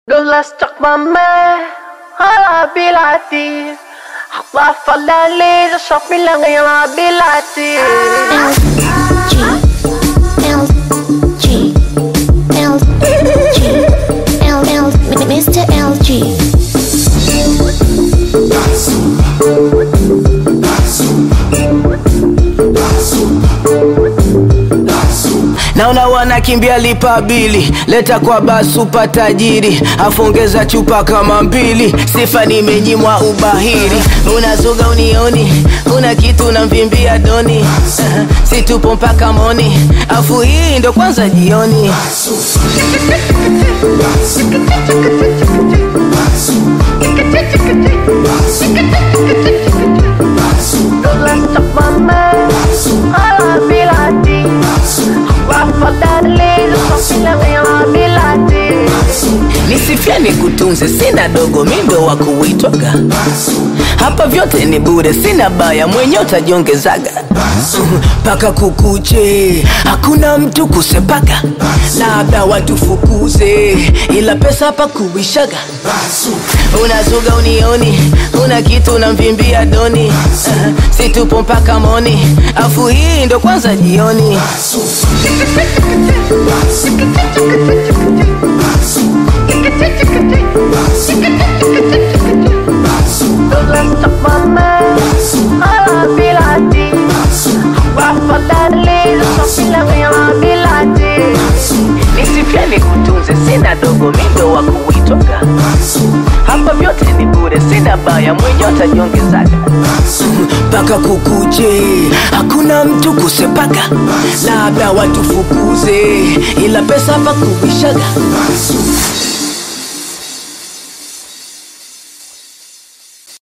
لولا استقمامه على بلادي أخطاف الليل شوف من غير بلادي L G L G L L Mr. LG naona wanakimbia lipa bili leta kwa basupa tajiri afongeza chupa kama mbili sifa nimenyimwa ubahiri unazuga unioni una kitu unamvimbia doni situpo mpaka moni afu hii ndo kwanza jioni لولا استقمامه على بلادي أخطاف الليل شوف من غير بلادي nisifia nikutunze sina dogo mindo wa kuitwaga hapa vyote ni bure sina baya mwenye utajiongezaga mpaka kukuche hakuna mtu kusepaga labda watufukuze ila pesa hapa kuishaga unazuga unioni una kitu unamvimbia doni situpo mpaka moni afu hii ndo kwanza jioni لولا استقمامه على بلادي أخطاف الليل شوف من غير بلادي nisipia nikutunze sina dogo mindo wa kuitwaga hapa vyote ni bure sina baya mwenye utajiongezaga mpaka kukuche hakuna mtu kusepaga labda watufukuze ila pesa hapa kuishaga